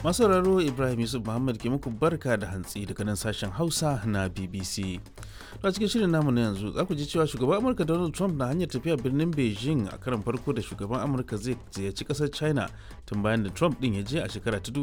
masu sauraro ibrahim yusuf muhammad ke muku barka da hantsi daga nan sashen hausa na bbc a cikin shirin namu na yanzu za ku ji cewa shugaban amurka donald trump na hanyar tafiya birnin beijing a karan farko da shugaban amurka zai ziyarci kasar china tun bayan da trump din ya je a shekara ta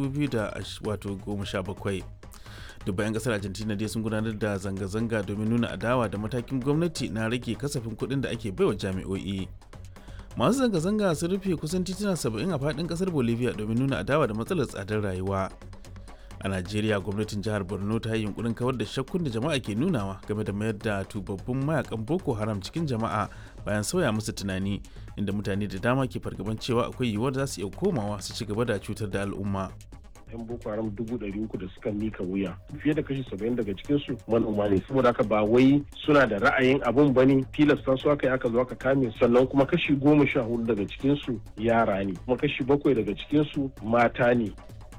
2017 dubban 'yan kasar argentina dai sun gudanar da zanga-zanga domin nuna adawa da matakin gwamnati na rage kasafin kuɗin da ake baiwa jami'o'i masu zanga-zanga sun rufe kusan tituna 70 a faɗin kasar bolivia domin nuna adawa da matsalar tsadar rayuwa a najeriya gwamnatin jihar borno ta yi yunkurin kawar da shakkun da jama'a ke nunawa game da mayar da tubabbun mayakan boko haram cikin jama'a bayan sauya musu tunani inda mutane da dama ke fargaban cewa akwai yiwuwar za su iya komawa su ci gaba da cutar da al'umma yan boko haram dubu ɗari uku da suka mika wuya fiye da kashi saba'in daga cikin su manoma ne saboda haka ba wai suna da ra'ayin abun bane tilasta su aka yi aka zo aka kame sannan kuma kashi goma sha hudu daga cikin su yara ne kuma kashi bakwai daga cikin su mata ne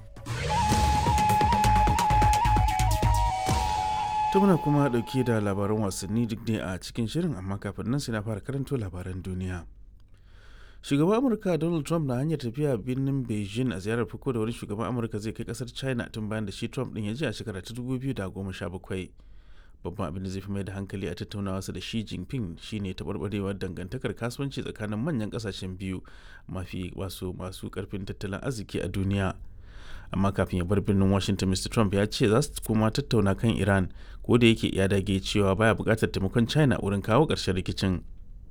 ta muna kuma dauke da labaran wasanni duk ne a cikin shirin amma kafin nan sai na fara karanto labaran duniya shugaban amurka donald trump na hanyar tafiya birnin beijing a ziyarar farko da wani shugaban amurka zai kai kasar china tun bayan da shi trump din ya je a shekara ta 2017 babban abin da zai fi mai da hankali a tattaunawa da shi jinping shine taɓarɓarewar dangantakar kasuwanci tsakanin manyan ƙasashen biyu mafi wasu masu ƙarfin tattalin arziki a duniya amma kafin ya bar birnin washington mr trump ya ce za su kuma tattauna kan iran ko da yake ya dage cewa baya buƙatar taimakon china wurin kawo ƙarshen rikicin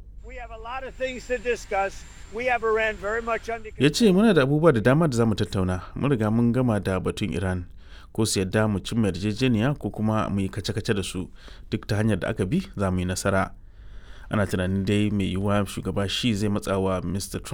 ya ce muna da abubuwa da dama da za mu tattauna mun riga mun gama da batun iran ko su yadda mu cimma yarjejeniya ko kuma mu yi kace-kace da su duk ta hanyar da aka bi za mu yi nasara ana tunanin dai mai yiwuwa shugaba shi zai matsawa mr trump